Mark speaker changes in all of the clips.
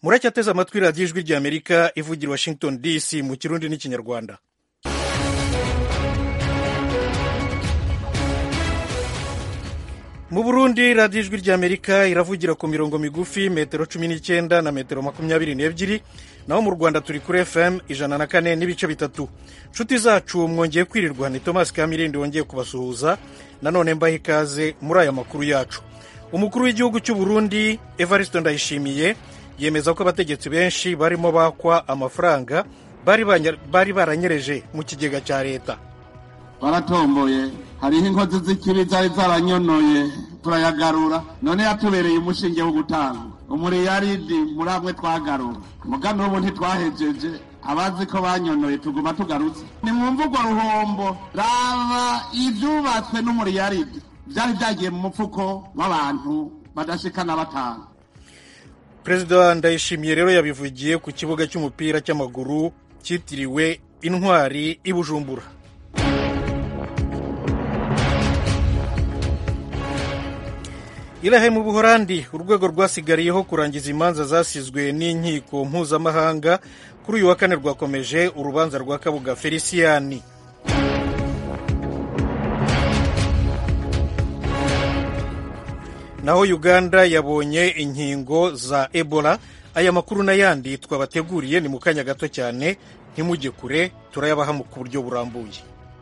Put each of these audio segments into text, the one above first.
Speaker 1: muracyateze amatwi radiyo ijwi ry'amerika ivugira washington dc mu kirundi n'ikinyarwanda mu burundi radiyo ijwi ry'amerika iravugira ku mirongo migufi metero cumi n'icyenda na metero makumyabiri n'ebyiri naho mu rwanda turi kuri fm ijana na kane n'ibice bitatu nshuti zacu mwongeye kwirirwa ni thomas kamirindi wongeye kubasuhuza nanone mbaha ikaze muri aya makuru yacu umukuru w'igihugu cy'u burundi evariste ndayishimiye yemeza ko abategetsi benshi barimo bakwa amafaranga bari baranyereje mu kigega cya leta
Speaker 2: baratomboye hariho inkozi z'ikibi zari zaranyonoye turayagarura none yatubereye umushinge wo gutanga umuriyaridi muri amwe twagarura mugani ubu ntitwahejeje abazi ko banyonoye tuguma tugarutse ni mu mvugo ruhombo raba ibyubatswe n'umuriyaridi byari byagiye mu mufuko w'abantu badashikana batanu
Speaker 1: perezida ndayishimiye rero yabivugiye ku kibuga cy'umupira cy'amaguru cyitiriwe intwari i bujumbura irahe mu buhorandi urwego rwasigariyeho kurangiza imanza zasizwe n'inkiko mpuzamahanga kuri uyu wa kane rwakomeje urubanza rwa kabuga feliciyani naho uganda yabonye inkingo za ebola aya makuru n'ayandi twabateguriye ni mu kanya gato cyane ntimujye kure turayabaha ku buryo burambuye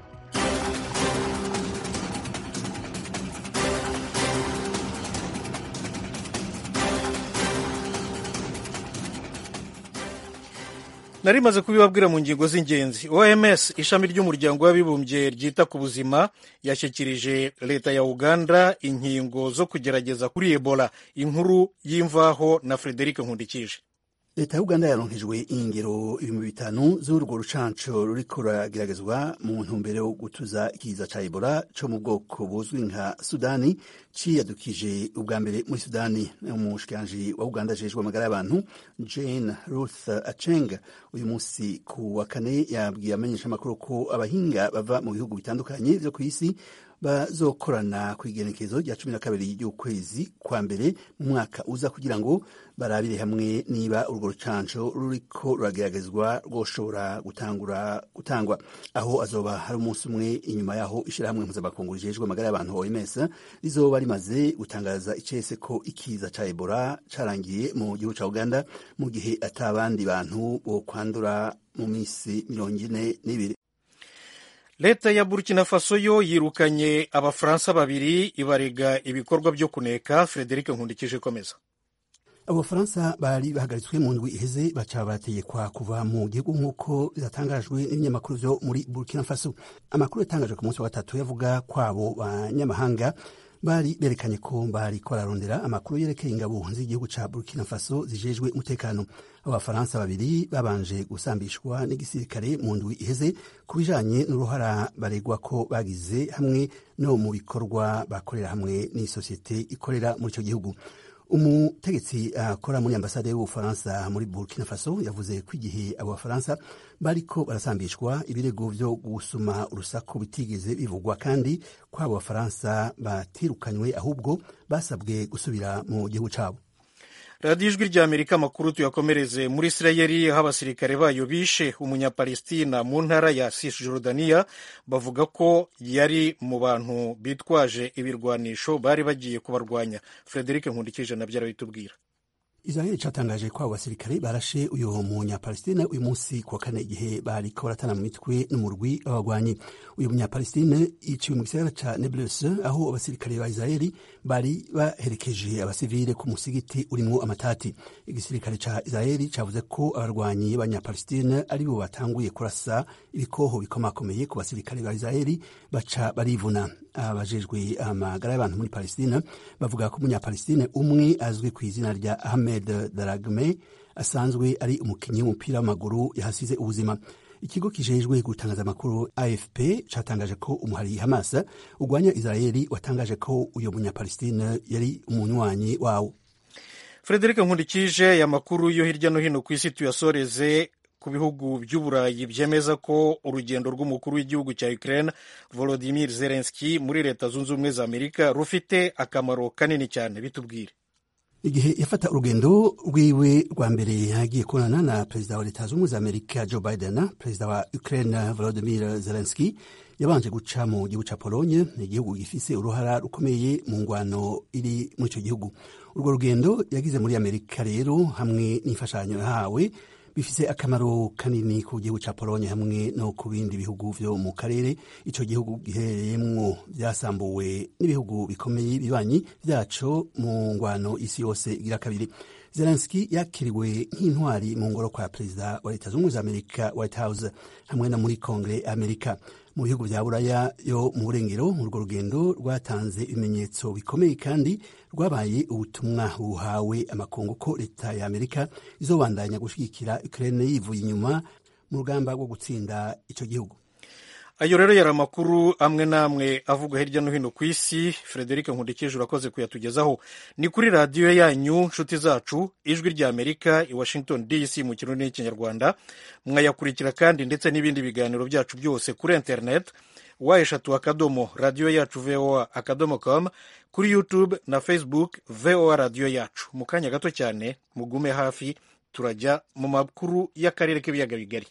Speaker 1: nari maze kubibabwira mu ngingo z'ingenzi oms ishami ry'umuryango w'abibumbye ryita ku buzima yashyikirije leta ya uganda inkingo zo kugerageza kuri ebola inkuru y'imvaho na frederic nkundikije
Speaker 3: leta ya uganda yaronkejwe ingero ibihumbi bitanu z'urwo rucanco ruriko rurageragezwa mu ntumbero yo gutuza ikiza ca ebola co mu bwoko buzwi nka sudani ciyadukije ubwa mbere muri sudani umushikiranji wa uganda ajejwe amagara y'abantu jane ruth aceng uyu munsi ku wa kane yabwiye amenyeshamakuru ko abahinga bava mu bihugu bitandukanye vyo kw'isi bazokorana ku igenekezo rya cumi na kabiri ry'ukwezi kwa mbere mu mwaka uza kugira ngo barabire hamwe niba urwo rucanco ruriko rurageragezwa rwoshobora gutangura gutangwa aho azoba hari umunsi umwe inyuma yaho ishirahamwe mpuzamakungu rijejwe amagara y'abantu OMS rizoba rimaze gutangaza icese ko ikiza ca Ebola carangiye mu gihugu ca Uganda mu gihe atabandi bantu bo kwandura mu misi mirongo ine n'ibiri
Speaker 1: leta ya burkina faso yo yirukanye abafaransa babiri ibarega ibikorwa byo kuneka frederic nkundikije komeza
Speaker 3: abo bafaransa bari bahagaritswe mu ndwi iheze baca barategekwa kuva mu gihugu nk'uko byatangajwe n'ibinyamakuru vyo muri burkina faso amakuru yatangajwe ku munsi wa gatatu yavuga kwabo banyamahanga bari berekanye ko bariko bararondera amakuru yerekeye ingabo z'igihugu ca burkina faso zijejwe umutekano abo bafaransa babiri babanje gusambishwa n'igisirikare mu ndwi iheze ku bijanye n'uruhara baregwa ko bagize hamwe no mu bikorwa bakorera hamwe n'isosiyete ikorera muri ico gihugu umutegetsi akora uh, muri ambasade y'ubufaransa muri burkina faso yavuze ko igihe abo bafaransa bariko barasambishwa ibirego vyo gusuma urusaku bitigeze bivugwa kandi ko abo bafaransa batirukanywe ahubwo basabwe gusubira mu gihugu cabo
Speaker 1: radiyo ijwi rya amerika amakuru tuyakomereze muri isirayeli aho abasirikare bayo bishe umunyapalestina mu ntara ya cisjordania bavuga ko yari mu bantu bitwaje ibirwanisho bari bagiye kubarwanya frederic nkundikije nabyo arabitubwira
Speaker 3: israeli catangaje ko abo basirikare barashe uyu munyapalestine uyu munsi kuwa kane igihe bariko baratana mu mitwe n'umurwi w'abagwanyi uyu munyapalestine yiciwe mu gisagara ca neblus aho abasirikare ba israeli bari baherekeje abasivile ku musigiti urimwo amatati igisirikare ca israeli cavuze ko abarwanyi b'abanyapalestine ari bo batanguye kurasa ibikoho bikomakomeye ku basirikare ba israeli baca barivuna abajejwe amagara y'abantu muri palestina bavuga ko umunyapalestine umwe azwi ku izina rya ahmed daragme asanzwe ari umukinnyi w'umupira w'amaguru yahasize ubuzima ikigo kijejwe gutangaza amakuru afp catangaje ko umuhari hamas urwanya israeli watangaje ko uyo munyapalestine yari umunywanyi wawo
Speaker 1: frederic nkundikije aya makuru yo hirya no hino ku isi tuyasoreze ku bihugu by'uburayi byemeza ko urugendo rw'umukuru w'igihugu cya Ukraine Volodymyr Zelensky muri leta zunze ubumwe za Amerika rufite akamaro kanini cyane bitubwire
Speaker 3: igihe yafata urugendo rwiwe rwa mbere yagiye kubonana na perezida wa leta z'ubumwe za amerika joe biden perezida wa ukraine volodimir zelenski yabanje guca mu gihugu ca polonye igihugu gifise uruhara rukomeye mu ngwano iri muri ico gihugu urwo rugendo yagize muri amerika rero hamwe n'imfashanyo yahawe bifise akamaro kanini ku gihugu ca polonye hamwe no ku bindi bihugu vyo mu karere ico gihugu giherereyemwo vyasambuwe n'ibihugu bikomeye bibanyi vyaco mu ngwano isi yose igira kabiri zelenski yakiriwe nk'intwari mu ngoro kwa perezida wa leta z'ubumwe za amerika white house hamwe na muri kongere amerika mu bihugu vya buraya yo mu burengero urwo rugendo rwatanze ibimenyetso bikomeye kandi rwabaye ubutumwa buhawe amakungu ko leta ya amerika izobandanya gushigikira ukraine yivuye inyuma mu rugamba rwo gutsinda ico gihugu
Speaker 1: ayo rero yari amakuru amwe n'amwe avugwa hirya no hino ku isi frederic nkundikije urakoze kuyatugezaho ni kuri radiyo yanyu nshuti zacu ijwi rya amerika i washington dc mu kirundi n'ikinyarwanda mwayakurikira kandi ndetse n'ibindi biganiro byacu byose kuri internet wa eshatu akadomo radiyo yacu voa akadomo com kuri youtube na facebook voa radiyo yacu mu kanya gato cyane mugume hafi turajya mu makuru y'akarere k'ibiyaga bigari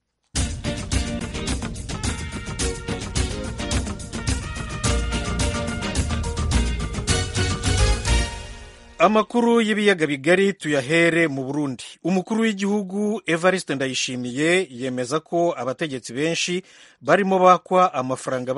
Speaker 1: amakuru y'ibiyaga bigari tuyahere mu burundi umukuru w'igihugu evariste ndayishimiye yemeza ko abategetsi benshi barimo bakwa amafaranga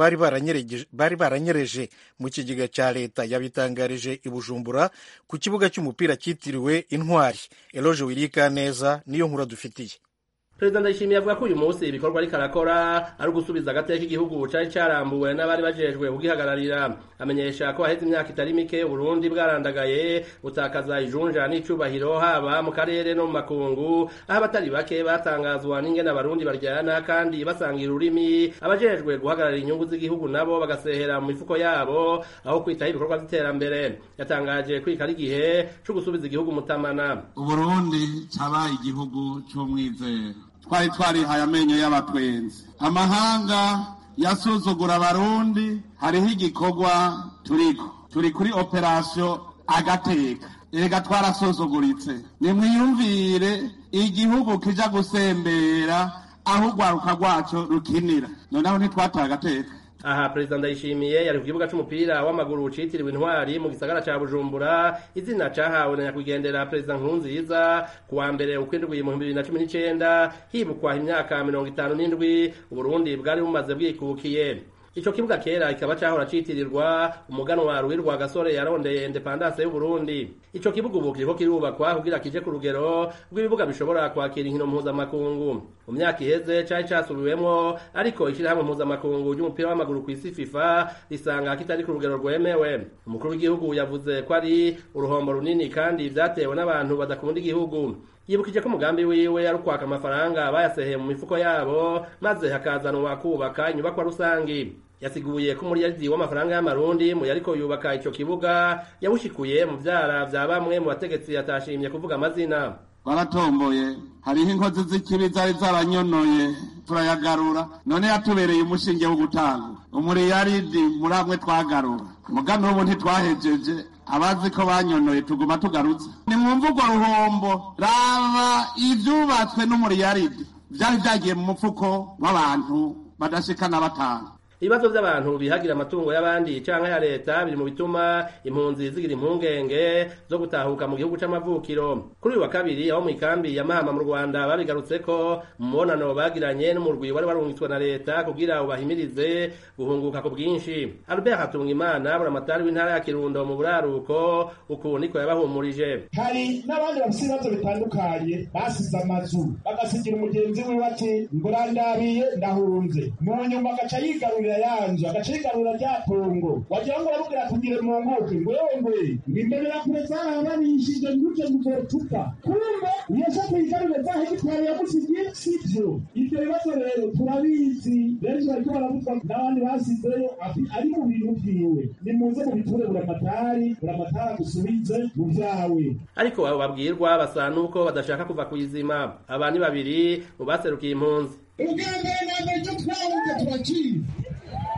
Speaker 1: bari baranyereje mu kigega cya leta yabitangarije i bujumbura ku kibuga cy'umupira cyitiriwe intwari eloge wirika neza niyo nkura dufitiye
Speaker 4: perezida ndayishimiye avuga ko uyu munsi ibikorwa ariko arakora ari ugusubiza agateka igihugu cari carambuwe n'abari bajejwe kugihagararira amenyesha ko haheze imyaka itari mike uburundi bwarandagaye butakaza ijunja n'icubahiro haba mu karere no mu makungu aho abatari bake batangazwa n'ingene abarundi baryana kandi basangira ururimi abajejwe guhagararira inyungu z'igihugu nabo bagasehera mu mifuko yabo aho kwitaho ibikorwa vy'iterambere yatangaje kwika ari igihe co gusubiza igihugu mutamana
Speaker 2: uburundi cabaye igihugu c'umwizero twari twarihaye amenyo y'abatwenzi amahanga yasuzugura abarundi hariho igikorwa turiko turi kuri operasiyo agateka erega twarasuzuguritse nimwiyumvire igihugu kija gusembera aho urwaruka rwaco rukinira noneho ntitwataye agateka
Speaker 4: aha perezida ndayishimiye yari ku kibuga c'umupira w'amaguru citiriwe intwari mu gisagara ca bujumbura izina cahawe na nyakwigendera perezida nkurunziza ku wa mbere ukwindwi mu bibiri na cumi n'icenda hibukwa imyaka mirongo itanu n'indwi uburundi bwari bumaze bwikukiye ico kibuga kera kikaba cahora citirirwa umuganwa ruwirwa gasore yarondeye independance y'uburundi ico kibuga ubu kiriko kirubakwa kugira kije ku rugero rw'ibibuga bishobora kwakira inkino mpuzamakungu mu myaka iheze cari casubiwemwo ariko ishirahamwe mpuzamakungu ry'umupira w'amaguru kw'isi fifa risanga kitari ku rugero rwemewe umukuru w'igihugu yavuze ko ari uruhombo runini kandi vyatewe n'abantu badakunda igihugu yibukije ko umugambi wiwe ari ukwaka amafaranga bayaseheye mu mifuko yabo maze hakazanwa kubaka inyubakwa rusangi yasiguye ko umuriyaridi w'amafaranga y'amarundi mu yariko yubaka ico kibuga yawushikuye mu vyara vya bamwe mu bategetsi yatashimye kuvuga amazina
Speaker 2: baratomboye hariho inkozi z'ikibi zari zaranyonoye turayagarura none yatubereye umushinge wo gutanga umuriyaridi muri amwe twagarura mugano ubu ntitwahejeje abazi ko banyonoye tuguma tugarutse ni mu mvugo ruhombo raba ivyubatswe n'umuriyaridi vyari vyagiye mu mufuko w'abantu badashikana batanu
Speaker 4: ibibazo by'abantu bihagira amatungo y'abandi canke ya leta biri mu bituma impunzi zigira impungenge zo gutahuka mu gihugu c'amavukiro kuri uyu wa kabiri aho mu ikambi ya mahama mu rwanda babigarutseko mu mubonano bagiranye n'umurwi wari warungitswe na leta kugira ubahimirize guhunguka ku bwinshi albert hatungimana buramatari w'intara ya kirundo mu buraruko uku niko yabahumurije
Speaker 5: hari n'abandi bafite ibibazo bitandukanye basize amazu bagasigira umugenzi wiwe ati ngurandabiye ndahunze mu nyuma agaca yigarurira yanje agaca yigarurira rya tongo wagira ngo uramubwira tugire mu nguke ngwewe ngwe ngimberera kure zarabanishije nguje muzotupa kumbe iyo se tuyigarurire za hegitwari yamusigiye sivyo ivyo bibazo rero turabizi benshi bariko baravuzwa n'abandi basizeyo ari mu bintu vyiwe nimuze mubiture buramatari buramatari agusubize mu vyawe
Speaker 4: ariko abo babwirwa basa nuko badashaka kuva kuyizima aba ni babiri mu baserukiye impunzi
Speaker 5: ubwa mbere na mbere icyo twahunze turakizi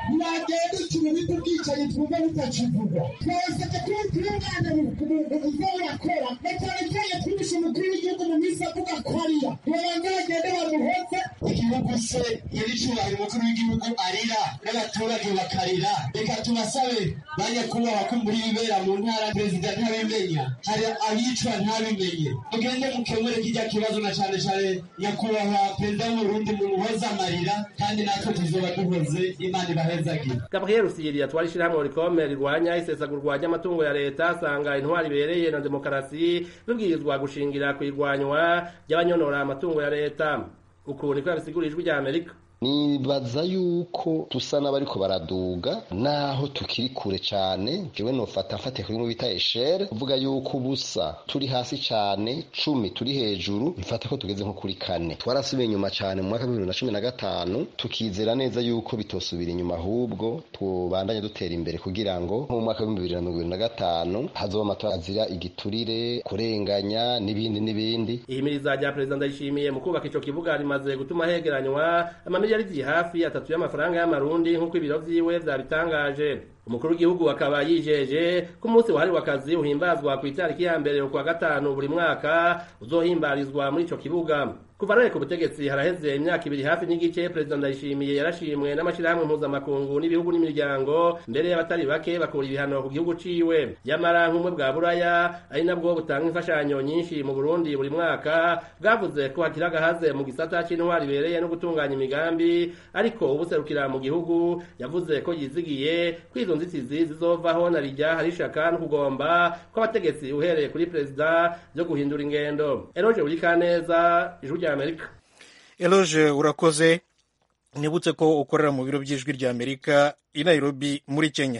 Speaker 5: agenda ukina ibindi bwicanyi twumva butakivugwa twasabye ko umupira umwana uza urakora na cyane cyane twibishe umukuru w'igihugu mu minsi avuga ko arira babanza bagende bamuhoze igihugu se nyir'icyubahiro umukuru w'igihugu arira n'abaturage bakarira reka tubasabe banyakubahwa ko muri bibera mu ntara perezida ntabimenya hari abicwa ntabimenye mugende mukemure kijya kibazo na cyane cyane nyakubahwa perezida w'uburundi mumuhoze amarira kandi natwe tuzoba duhoze imana ibahezagire
Speaker 4: gabriel rusiri yatwara ishyirahamwe rikome rirwanya isesagurwa ry'amatungo ya leta asanga intwari ibereye na demokarasi bibwirizwa gushingira ku irwanywa ry'abanyonora amatungo ya leta uku niko yabisigura ijwi rya amerika
Speaker 6: nibaza yuko dusa n'abariko baraduga naho tukiri kure cane jewe nofata mfate kuri mu bita eshere kuvuga yuko ubusa turi hasi cane cumi turi hejuru mfate ko tugeze nko kuri kane twarasubiye inyuma cane mu mwaka w'ibihumbi na cumi na gatanu tukizera neza yuko bitosubira inyuma ahubwo tubandanye dutera imbere kugira ngo nko mu mwaka w'ibihumbi bibiri na mirongo ibiri na gatanu hazoba amatora azira igiturire kurenganya n'ibindi n'ibindi
Speaker 4: ihimiriza rya perezida ndayishimiye mu kubaka ico kibuga rimaze gutuma hegeranywa amamiliyaridi hafi atatu y'amafaranga y'amarundi nk'uko ibiro vyiwe vyabitangaje umukuru w'igihugu akaba yijeje ko umunsi wahariwe akazi uhimbazwa ku itariki ya mbere ukwa gatanu buri mwaka uzohimbarizwa muri ico kibuga kuva none ku butegetsi haraheze imyaka ibiri hafi n'igice perezida ndayishimiye yarashimwe n'amashyirahamwe mpuzamakungu n'ibihugu n'imiryango mbere y'abatari bake bakura ibihano ku gihugu ciwe yamara nk'umwe bwa buraya ari nabwo butanga imfashanyo nyinshi mu burundi buri mwaka bwavuze ko hakiri agahaze mu gisata c'intwari ibereye no gutunganya imigambi ariko ubuserukira mu gihugu yavuze ko yizigiye ko izo nzitizi zizovaho na rijya hari ishaka no kugomba kw'abategetsi uhereye kuri perezida byo guhindura ingendo eroje burikaneza ijwi rya amerika
Speaker 1: eloge urakoze nibutse ko ukorera mu biro by'ijwi rya amerika i nairobi muri kenya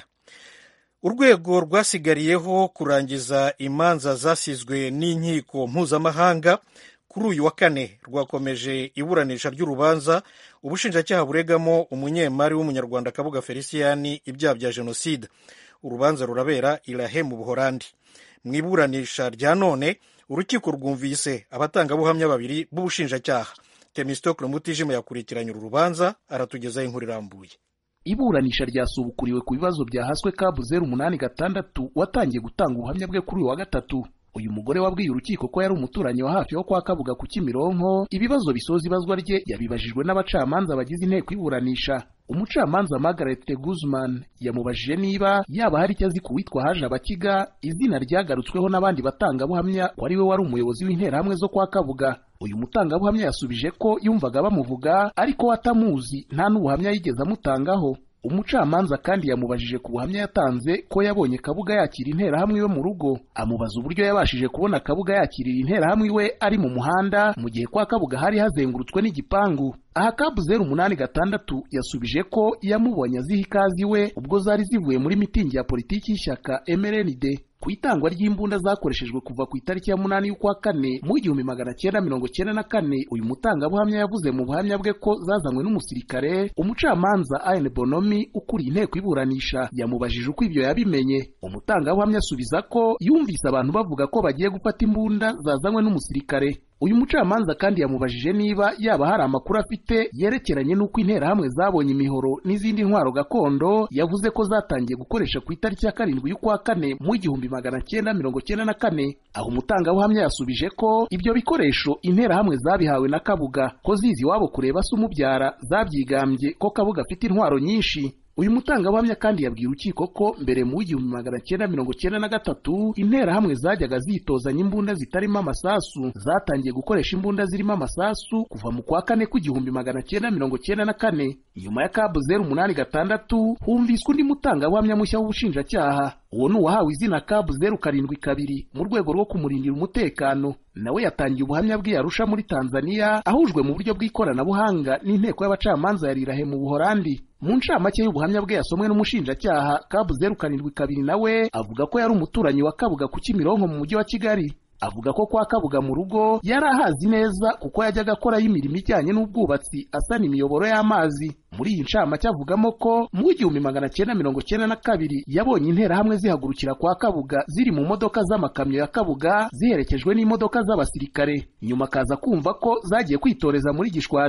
Speaker 1: urwego rwasigariyeho kurangiza imanza zasizwe n'inkiko mpuzamahanga kuri uyu wa kane rwakomeje iburanisha ry'urubanza ubushinjacyaha buregamo umunyemari w'umunyarwanda kabuga feliciyani ibyaha bya jenoside urubanza rurabera irahe mu buhorandi mu iburanisha rya none urukiko rwumvise abatangabuhamya babiri b'ubushinjacyaha temistokle mutijima yakurikiranye uru rubanza aratugezaho inkuru irambuye
Speaker 7: iburanisha ryasubukuriwe ku bibazo byahaswe kabu zeru umunani gatandatu watangiye gutanga ubuhamya bwe kuri uyu wa gatatu uyu mugore wabwiye urukiko ko yari umuturanyi wa hafi wo kwa kabuga ku kimironko ibibazo bisoza ibazwa rye yabibajijwe n'abacamanza bagize inteko iburanisha umucamanza Margaret Guzman yamubajije niba yaba hari icyo azi ku witwa haje abakiga izina ryagarutsweho n'abandi batangabuhamya ko ari we wari umuyobozi w'interahamwe zo kwa kabuga uyu mutangabuhamya yasubije ko yumvaga bamuvuga ariko we atamuzi nta n'ubuhamya yigeze amutangaho umucamanza kandi yamubajije ku buhamya yatanze ko yabonye kabuga yakira interahamwe iwe mu rugo amubaza uburyo yabashije kubona kabuga yakirira interahamwe iwe ari mu muhanda mu gihe kwa kabuga hari hazengurutswe n'igipangu aha kabu zeru umunani gatandatu yasubije ko yamubonye aziha ikaze iwe ubwo zari zivuye muri mitingi ya politiki y'ishyaka MRND ku itangwa ry'imbunda zakoreshejwe kuva ku itariki ya munani y'ukwa kane mu igihumbi magana cyenda mirongo cyenda na kane uyu mutangabuhamya yavuze mu buhamya bwe ko zazanywe n'umusirikare umucamanza Ayen Bonomi ukuriye inteko iburanisha yamubajije uko ibyo yabimenye umutangabuhamya asubiza ko yumvise abantu bavuga ko bagiye gufata imbunda zazanywe n'umusirikare uyu mucamanza kandi yamubajije niba yaba hari amakuru afite yerekeranye n'uko interahamwe zabonye imihoro n'izindi ntwaro gakondo yavuze ko zatangiye gukoresha ku itariki ya karindwi y'ukwa kane mu igihumbi magana cyenda mirongo cyenda na kane aho umutangabuhamya yasubije ko ibyo bikoresho interahamwe zabihawe na kabuga ko zizi iwabo kureba se umubyara zabyigambye ko kabuga afite intwaro nyinshi uyu mutangabuhamya kandi yabwiye urukiko ko mbere mu w'igihumbi magana cyenda mirongo cyenda na gatatu interahamwe zajyaga zitozanya imbunda zitarimo amasasu zatangiye gukoresha imbunda zirimo amasasu kuva mu kwa kane kw'igihumbi magana cyenda mirongo cyenda na kane nyuma ya kabu zeru umunani gatandatu humviswe undi mutangabuhamya mushya w'ubushinjacyaha uwo ni uwahawe izina kabu zeru karindwi kabiri mu rwego rwo kumurindira umutekano nawe yatangiye ubuhamya bwe yarusha muri tanzania ahujwe mu buryo bw'ikoranabuhanga n'inteko y'abacamanza ya rirahe mu buhorandi mu ncamake y'ubuhamya bwe yasomwe n'umushinjacyaha kabu zeru karindwi kabiri nawe avuga ko yari umuturanyi wa kabuga ku kimironko mu mujyi wa kigali avuga ko kwa kabuga mu rugo yari ahazi neza kuko yajyaga akorayo imirimo ijyanye n'ubwubatsi asana imiyoboro y'amazi muri iyi ncamake avugamo ko mu igihumbi magana cyenda mirongo cyenda na kabiri yabonye interahamwe zihagurukira kwa kabuga ziri mu modoka z'amakamyo ya kabuga ziherekejwe n'imodoka z'abasirikare nyuma akaza kumva ko zagiye kwitoreza muri gishwati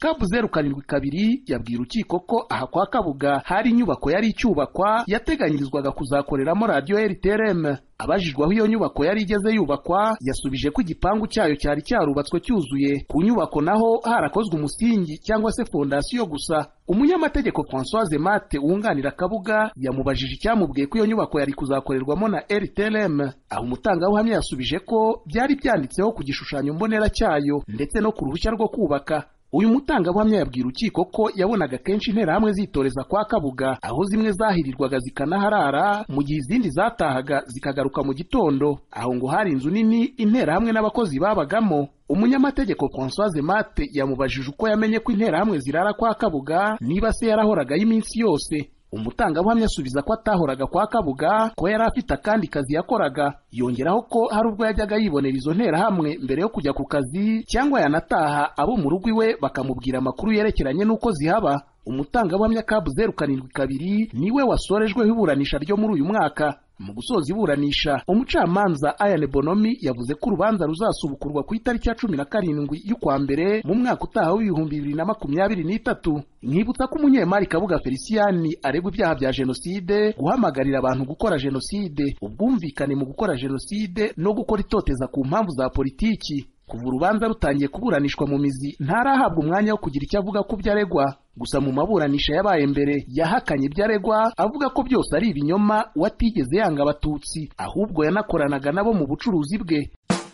Speaker 7: kabu zeru karindwi kabiri yabwiye urukiko ko aha kwa kabuga hari inyubako yari icyubakwa yateganyirizwaga kuzakoreramo radiyo rtrm abajijwe aho iyo nyubako yari igeze yubakwa yasubije ko igipangu cyayo cyari cyarubatswe cyuzuye ku nyubako naho harakozwe umusingi cyangwa se fondasiyo gusa umunyamategeko francoise mate wunganira kabuga yamubajije icyamubwiye ko iyo nyubako yari kuzakorerwamo na rtrm aho umutangabuhamya yasubije ko byari byanditseho ku gishushanyo mbonera cyayo ndetse no ku ruhushya rwo kubaka uyu mutangabuhamya yabwira urukiko ko yabonaga kenshi interahamwe zitoreza kwa kabuga aho zimwe zahirirwaga zikanaharara mu gihe izindi zatahaga zikagaruka mu gitondo aho ngo hari inzu nini interahamwe n'abakozi babagamo umunyamategeko francoise mate yamubajije uko yamenye ko interahamwe zirara kwa kabuga niba se yarahoragayo iminsi yose umutangabuhamya asubiza ko atahoraga kwa kabuga ko yari afite akandi kazi yakoraga yongeraho ko hari ubwo yajyaga yibonera izo nterahamwe mbere yo kujya ku kazi cyangwa yanataha abo mu rugo iwe bakamubwira amakuru yerekeranye n'uko zihaba umutangabuhamya kabu zeru karindwi kabiri niwe wasorejweho iburanisha ryo muri uyu mwaka mu gusoza iburanisha umucamanza ayane bonomi yavuze ko urubanza ruzasubukurwa ku itariki ya cumi na karindwi y'ukwa mbere mu mwaka utaha w'ibihumbi bibiri na makumyabiri n'itatu nkibutsa ko umunyemari kabuga feliciyani aregwa ibyaha bya jenoside guhamagarira abantu gukora jenoside ubwumvikane mu gukora jenoside no gukora itoteza ku mpamvu za politiki kuva urubanza rutangiye kuburanishwa mu mizi ntarahabwa umwanya wo kugira icyo avuga ku byo aregwa gusa mu maburanisha yabaye mbere yahakanye ibyo aregwa avuga ko byose ari ibinyoma watigeze yanga abatutsi ahubwo yanakoranaga nabo mu bucuruzi bwe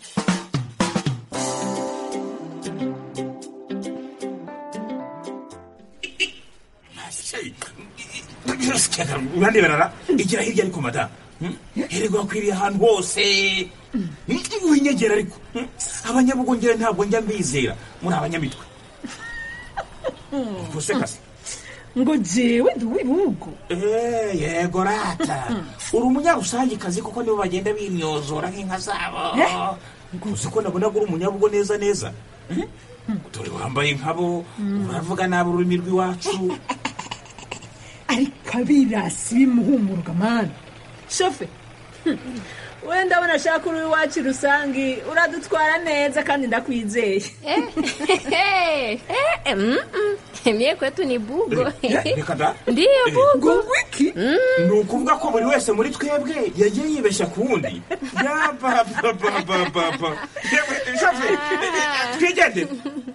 Speaker 8: uraneberara igira hirya ariko madamu hererwa akwiriye ahantu hose winyegera ariko abanyabugongera ntabwo njya mbizera muri abanyamitwe ubuse kasi
Speaker 9: ngo jewe ndi uw'ibihugu
Speaker 8: yego rata uri umunyarusangikazi kuko nibo bagenda bimyozora nk'inka zabo uzi ko nabona uri umunyabugo neza neza dore wambaye nkabo uravuga nabi ururimi rw'iwacu
Speaker 9: ariko abirasi bimuhumurwa mani shofe wenda abona ashaka uri iwacu rusange uradutwara neza kandi ndakwizeye
Speaker 10: mie kwetu ni bugo
Speaker 8: reka da
Speaker 10: ndiyo bugo
Speaker 9: wiki
Speaker 8: ni ukuvuga ko buri wese muri twebwe yagiye yibeshya ku wundi yabababababa shofe twigendere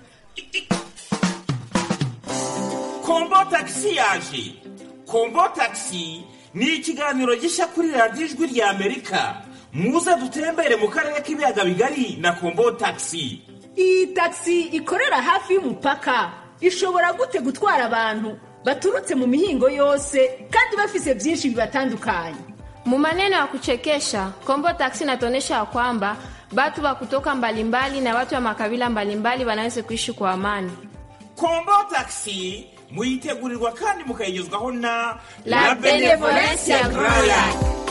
Speaker 8: kombo tagisi yaje kombo tagisi ni ikiganiro gishya kuri radiyo ijwi rya amerika muze dutembere mu karere k'ibiyaga bigari na kombo tagisi
Speaker 9: iyi tagisi ikorera hafi y'umupaka ishobora gute gutwara abantu baturutse mu mihingo yose kandi bafise byinshi bibatandukanye
Speaker 10: mu maneno ya kuchekesha kombo taksi inatuonyesha ya kwamba batu wa kutoka mbalimbali na watu wa makabila mbalimbali wanaweza kuishi kwa amani
Speaker 8: kombo tagisi muyitegurirwa kandi mukayigezwaho na
Speaker 10: La Benevolencia Royal.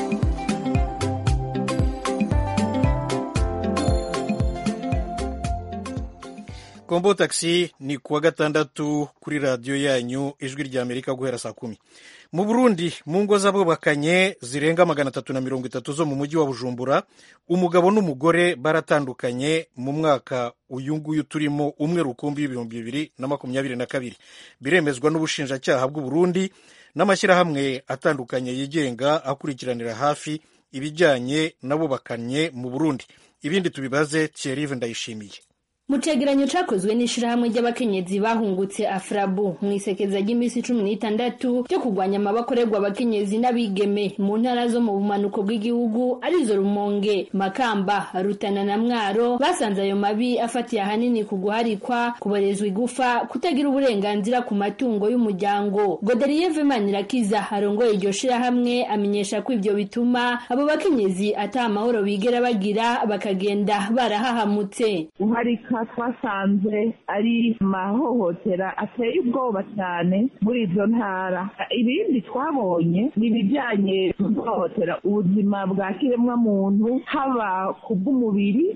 Speaker 1: kombo taxi ni kuwa gatandatu kuri radiyo yanyu ijwi rya amerika guhera saa kumi mu burundi mu ngo z'abubakanye zirenga magana atatu na mirongo itatu zo mu mujyi wa bujumbura umugabo n'umugore baratandukanye mu mwaka uyu nguyu turimo umwe rukumbi w'ibihumbi bibiri na makumyabiri na kabiri biremezwa n'ubushinjacyaha bw'uburundi n'amashyirahamwe atandukanye yigenga akurikiranira hafi ibijyanye n'abubakanye mu burundi ibindi tubibaze thierry ndayishimiye
Speaker 11: mu cegeranyo cakozwe n'ishirahamwe ry'abakenyezi bahungutse afrabu mu isekeza ry'iminsi cumi n'itandatu ryo kurwanya amabakorerwa abakenyezi n'abigeme mu ntara zo mu bumanuko bw'igihugu arizo rumonge makamba rutana na mwaro basanze ayo mabi afatiye ahanini ku guharikwa kuborezwa igufa kutagira uburenganzira ku matungo y'umuryango goderiye vemanirakiza arongoye iryo shirahamwe amenyesha ko ivyo bituma abo bakenyezi ata amahoro bigera bagira bakagenda barahahamutse
Speaker 12: guharika twasanze ari amahohotera ateye ubwoba cyane muri izo ntara ibindi twabonye ni ibijyanye no guhohotera ubuzima bwa kiremwa muntu haba ku bw'umubiri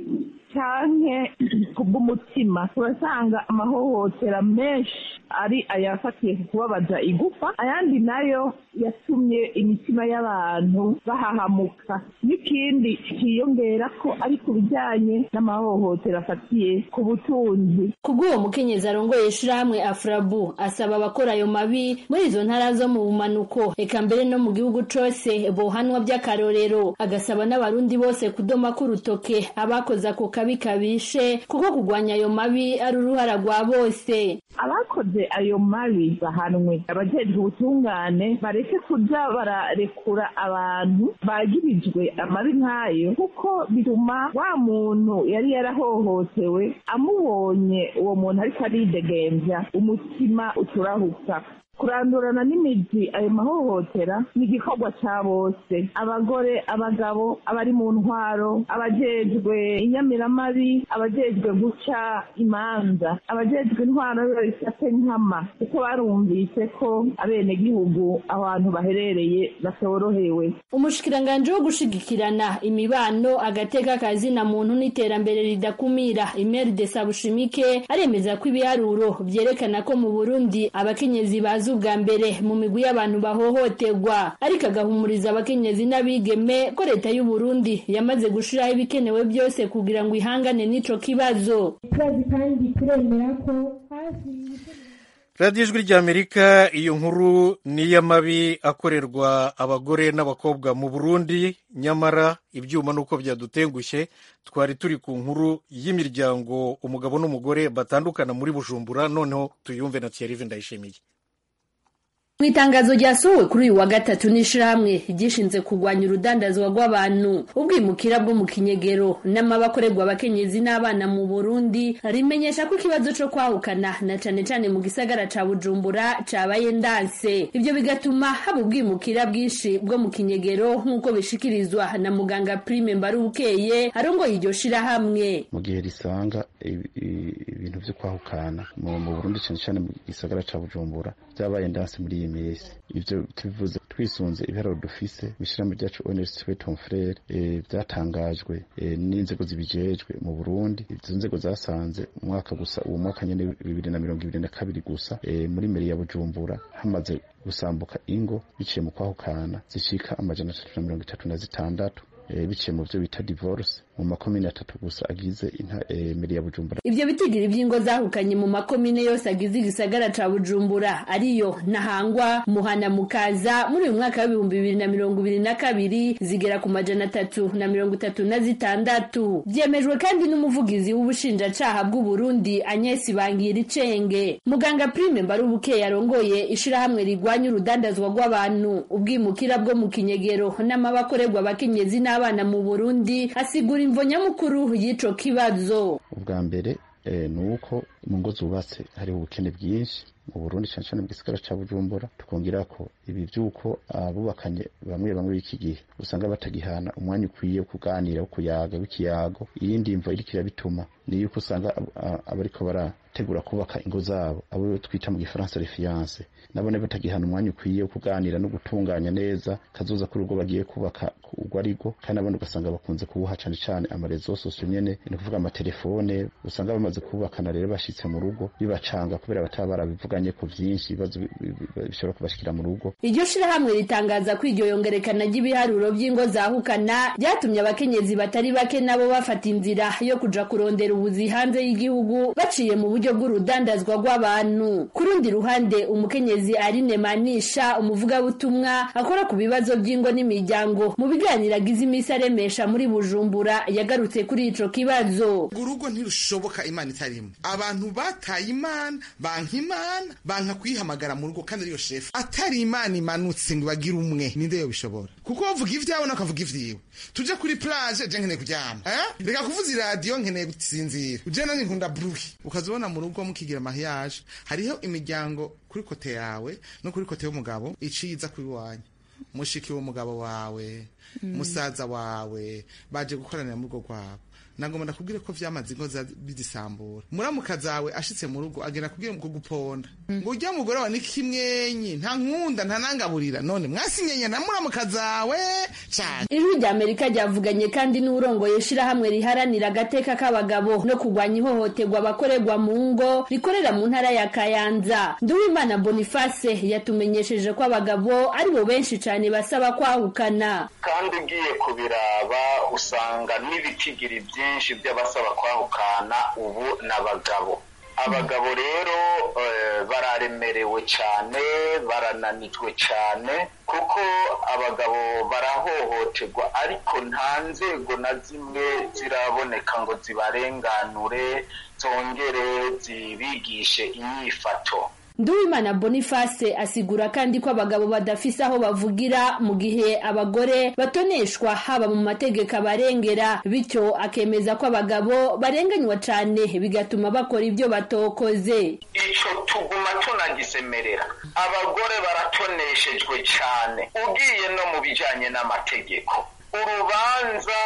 Speaker 12: canke kubw'umutima urasanga amahohotera menshi ari ayafatiye ku kubabaza igufa ayandi nayo yatumye imitima y'abantu bahahamuka n'ikindi kiyongera ko ari ku bijyanye n'amahohotera afatiye ku butunzi
Speaker 11: kubw'uwo mukenyezi arongoye ishirahamwe afrabu asaba abakora ayo mabi muri izo ntara zo mu bumanuko eka mbere no mu gihugu cose bohanwa by'akarorero agasaba n'abarundi bose kudoma k'urutoke abakoze ako kabi kabishe kuko kugwanya ayo mabi ari uruhara rwa bose
Speaker 12: abakoze ayo mabi bahanwe abajejwe ubutungane bareke kuja bararekura abantu bagirijwe amabi nk'ayo kuko bituma wa muntu yari yarahohotewe amubonye uwo muntu ariko aridegembya umutima uturahuka kurandurana n'imizi ayo mahohotera ni igikorwa cya bose abagore abagabo abari mu ntwaro abajejwe inyamiramabi abajejwe guca imanza abajejwe intwaro babifate nkama kuko barumvise ko abenegihugu abantu baherereye batorohewe
Speaker 11: umushikiranganji wo gushigikirana imibano agateka kazina muntu n'iterambere ridakumira imeri de sabushimike aremeza ko ibiharuro vyerekana ko mu burundi abakenyezi bazi ubwa mbere mu migwi y'abantu bahohoterwa ariko agahumuriza abakenyezi n'abigeme ko leta y'u Burundi yamaze gushiraho ibikenewe byose kugira ngo ihangane n'ico kibazo
Speaker 13: turazi kandi turemera ko hafi
Speaker 1: radiyo ijwi ry'amerika iyo nkuru ni iy'amabi akorerwa abagore n'abakobwa mu burundi nyamara ibyuma nuko byadutengushye twari turi ku nkuru y'imiryango umugabo n'umugore batandukana muri bujumbura noneho tuyumve na thierry ndayishimiye
Speaker 11: mu itangazo ryasohowe kuri uyu wa gatatu n'ishirahamwe ryishinze kurwanya urudandazwa rw'abantu ubwimukira bwo mu kinyegero n'amabakorerwa abakenyezi n'abana mu burundi rimenyesha ko ikibazo co kwahukana na cane cane mu gisagara ca bujumbura cabaye ndanse ivyo bigatuma haba ubwimukira bwinshi bwo mu kinyegero nk'uko bishikirizwa na muganga prime mbarubukeye arongoye iryo shirahamwe
Speaker 14: mu gihe risanga ibintu vyo kwahukana mu burundi cane cane mu gisagara ca bujumbura vyabaye ndanse muri iyi minsi ivyo tubivuze twisunze ibiharuro dufise mw'ishirahamwe ryacu ONST Tom Frere vyatangajwe n'inzego zibijejwe mu Burundi izo nzego zasanze umwaka gusa uwo mwaka nyene bibiri na mirongo ibiri na kabiri gusa muri meri ya Bujumbura hamaze gusambuka ingo biciye mu kwahukana zishika amajana atatu na mirongo itatu na zitandatu biciye mu byo bita divorce mu makomine atatu gusa agize meri ya Bujumbura
Speaker 11: ivyo bitigiri vy'ingo zahukanye mu makomine yose agize igisagara ca Bujumbura ariyo Ntahangwa Muhana Mukaza muri uyu mwaka w'ibihumbi bibiri na mirongo ibiri na kabiri zigera ku majana atatu na mirongo itatu na zitandatu vyemejwe kandi n'umuvugizi w'ubushinjacaha bw'u Burundi Agnes Bangira Icenge muganga Prime Mbarubuke yarongoye ishirahamwe rigwanya urudandazwa rw'abantu ubwimukira bwo mu kinyegero n'amabakorerwa abakenyezi n'abana mu Burundi asigura imvo nyamukuru y'ico kibazo
Speaker 14: ubwa mbere ni uko mu ngo zubatse hariho ubukene bwinshi mu Burundi cyane cyane mu gisagara ca Bujumbura tukongera ko ibi byuko abubakanye bamwe bamwe b'iki gihe usanga batagihana umwanya ukwiye wo kuganira wo kuyaga w'ikiyago iyindi mvo iriko irabituma ni yuko usanga abariko barategura kubaka ingo zabo abo twita mu gifaransa refiance nabone batagihana umwanya ukwiye wo kuganira no gutunganya neza kazoza kuri urwo bagiye kubaka urwo arigo kandi nabone ugasanga bakunze kubuha cane cane amarezo sosio nyene ni kuvuga amatelefone usanga bamaze kubakana rero bashitse mu rugo bibacanga kubera bataba barabivuganye ko vyinshi ibibazo bishobora kubashikira mu rugo
Speaker 11: iryo shirahamwe ritangaza ko iryo yongerekana ry'ibiharuro vy'ingo zahukana ryatumye abakenyezi batari bake nabo bafata inzira yo kuja kurondera ubuzi hanze y'igihugu baciye mu buryo bw'urudandazwa rw'abantu ku rundi ruhande umukenyezi Aline Manisha umuvugabutumwa akora ku bibazo by'ingo n'imiryango mu biganiro agize iminsi aremesha muri Bujumbura yagarutse kuri ico kibazo
Speaker 15: urugo ntirushoboka imana itarimo abantu bataye imana banka imana banka kuyihamagara mu rugo kandi ariyo shefu atari imana imanutse ngo bagire umwe ninde yo bishobora kuko bavuga ibyawe nakavuga ivyiwe tuje kuri plage je nkeneye kuryama eh reka kuvuza iradiyo nkeneye gusinzira uje nani nkunda bruhi ukazibona mu rugo mukigira mariage hariho imiryango kuri kote yawe no kuri kote y'umugabo iciza kuri wanyu mushiki w'umugabo wawe musaza wawe baje gukoranira mu rugo rwabo nagomba ndakubwire ko vyamaze ingo bizisambura muramuka zawe ashitse mu rugo agenda kubwira mu kuguponda ngo urya mugore wa nikimwenyi nta nkunda nta nangaburira none mwasinyenye na muramuka zawe cane
Speaker 11: ijwi rya amerika ryavuganye kandi n'urongoye ishirahamwe riharanira agateka k'abagabo no kurwanya ihohoterwa abakorerwa mu ngo rikorera mu ntara ya kayanza nduwimana boniface yatumenyesheje ko abagabo ari bo benshi cane basaba kwahukana
Speaker 16: kandi ugiye kubiraba usanga n'ibitigiri byinshi by'abasaba kwahukana ubu n'abagabo abagabo rero bararemerewe cyane barananijwe cyane kuko abagabo barahohoterwa ariko nta nzego na zimwe ziraboneka ngo zibarenganure zongere zibigishe inyifato
Speaker 11: Nduwimana Boniface asigura kandi ko abagabo badafise aho bavugira mu gihe abagore batoneshwa haba mu mategeko abarengera bityo akemeza ko abagabo barenganywa cane bigatuma bakora ibyo batokoze
Speaker 16: ico tuguma tunagisemerera abagore baratoneshejwe cane ugiye no mu bijanye n'amategeko urubanza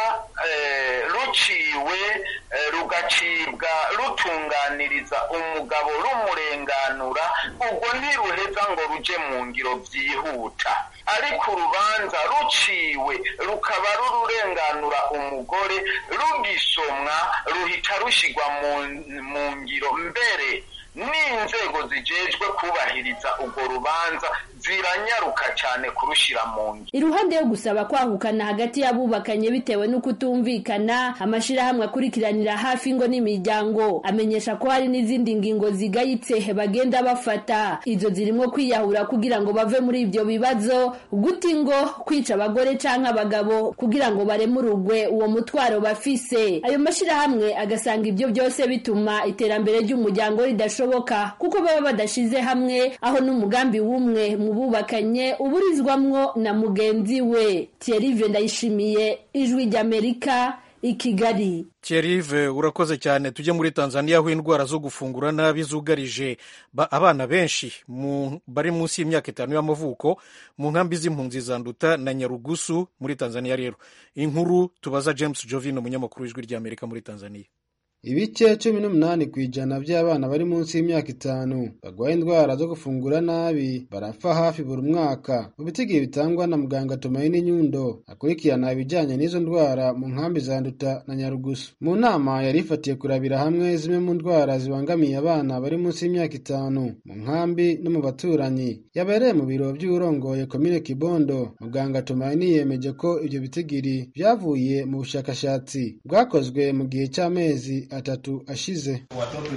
Speaker 16: ruciwe rugacibwa rutunganiriza umugabo rumurenganura ubwo ntiruheza ngo ruje mu ngiro byihuta ariko urubanza ruciwe rukaba rururenganura umugore rugisomwa ruhita rushyirwa mu ngiro mbere n'inzego zijejwe kubahiriza urwo rubanza ziranyaruka cyane kurushyira mu ngiro
Speaker 11: iruhande yo gusaba kwahukana hagati y'abubakanye bitewe no kutumvikana amashirahamwe akurikiranira hafi ingo n'imiryango amenyesha ko hari n'izindi ngingo zigayitse bagenda bafata izo zirimo kwiyahura kugira ngo bave muri ibyo bibazo guta ingo kwica abagore canke abagabo kugira ngo baremurugwe uwo mutwaro bafise ayo mashirahamwe agasanga ibyo byose bituma iterambere ry'umuryango ridashoboka kuko baba badashize hamwe aho n'umugambi w'umwe mu bubakanye uburizwamwo na mugenzi we Thierry ndayishimiye ijwi ry'Amerika i Kigali
Speaker 1: Thierry urakoze cyane tujye muri Tanzania aho indwara zo gufungura nabi zugarije abana benshi bari munsi y'imyaka itanu y'amavuko mu nkambi z'impunzi za Nduta na Nyarugusu muri Tanzania rero inkuru tubaza James Jovin umunyamakuru w'ijwi ry'Amerika muri Tanzania
Speaker 17: ibice cumi n'umunani ku ijana by'abana bari munsi y'imyaka itanu barwaye indwara zo gufungura nabi barapfa hafi buri mwaka mu bitigiri bitangwa na muganga Tumaini Nyundo akurikirana ibijyanye n'izo ndwara mu nkambi za Nduta na Nyarugusu mu nama yari ifatiye kurabira hamwe zimwe mu ndwara zibangamiye abana bari munsi y'imyaka itanu mu nkambi no mu baturanyi yabereye mu biro by'urongoye komine Kibondo muganga Tumaini yemeje ko ibyo bitigiri byavuye mu bushakashatsi bwakozwe mu gihe cy'amezi atatu ashize.
Speaker 18: Watoto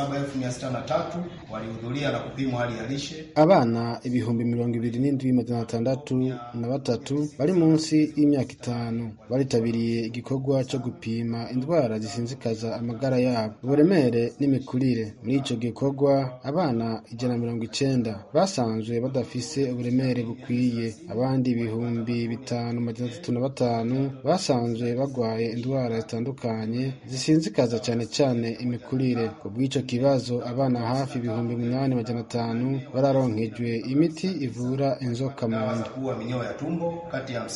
Speaker 18: 27,603 walihudhuria na kupimwa hali ya lishe.
Speaker 17: Abana ibihumbi mirongo ibiri n'indwi magana atandatu na batatu bari munsi y'imyaka itanu baritabiriye igikorwa cyo gupima indwara zisinzikaza amagara yabo, uburemere n'imikurire. Muri ico gikorwa abana ijana mirongo icenda basanzwe badafise uburemere bukwiye, abandi ibihumbi bitanu magana atatu na batanu basanzwe bagwaye indwara zitandukanye zisinzikaza cyane cyane imikurire ku bw'icyo kibazo abana hafi ibihumbi umunani magana atanu bararonkejwe imiti ivura inzoka mu nda
Speaker 18: kuwa minyoo ya tumbo kati ya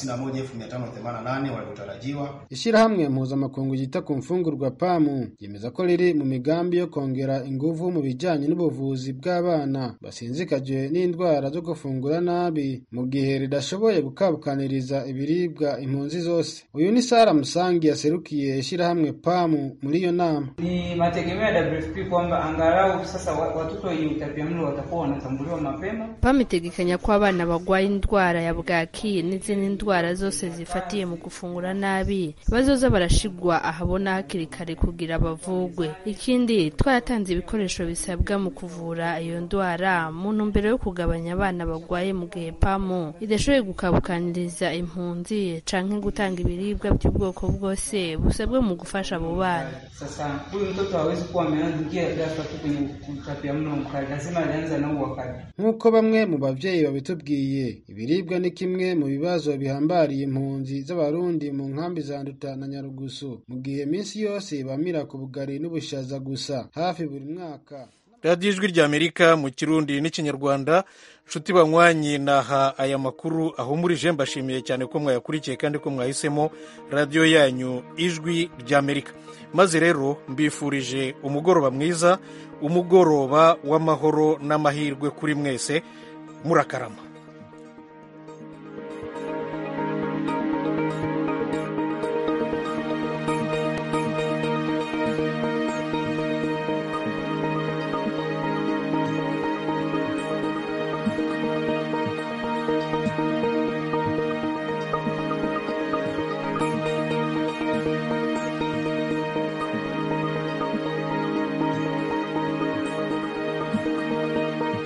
Speaker 18: 51588 waliotarajiwa.
Speaker 17: Ishyirahamwe mpuzamakungu ryita ku mfungurwa pamu ryemeza ko riri mu migambi yo kongera ingufu mu bijyanye n'ubuvuzi bw'abana basinzikajwe n'indwara zo gufungura nabi mu gihe ridashoboye gukabukaniriza ibiribwa impunzi zose. Uyu ni Sara Musangi yaserukiye ishyirahamwe pamu muri iyo nama.
Speaker 19: Ni mategemeo ya WFP kwamba angalau sasa watoto wenye utapiamlo watakuwa wanatambuliwa mapema.
Speaker 20: PAM itegekanya ko abana bagwaye indwara ya bwaki n'izindi ndwara zose zifatiye mu gufungura nabi bazoza barashigwa ahabona hakiri kare kugira bavugwe. Ikindi twaratanze ibikoresho bisabwa mu kuvura iyo ndwara mu ntumbero yo kugabanya abana bagwaye mu gihe PAM idashoboye gukabukaniriza impunzi canke gutanga ibiribwa by'ubwoko bwose busabwe mu gufasha abo bana.
Speaker 19: Sasa huyu mtoto hawezi kuwa ameanza ghafla tu kwenye utapiamlo mkali, lazima alianza nao wakati.
Speaker 17: Nk'uko bamwe mu bavyeyi babitubwiye, ibiribwa ni kimwe mu bibazo bihambariye impunzi z'abarundi mu nkambi za Nduta na Nyarugusu, mu gihe minsi yose bamira ku bugari n'ubushaza gusa hafi buri mwaka
Speaker 1: radiyo ijwi ry'amerika mu kirundi n'ikinyarwanda nshuti banywanyi naha aya makuru ahumurije mbashimiye cyane ko mwayakurikiye kandi ko mwahisemo radiyo yanyu ijwi ry'amerika maze rero mbifurije umugoroba mwiza umugoroba w'amahoro n'amahirwe kuri mwese murakarama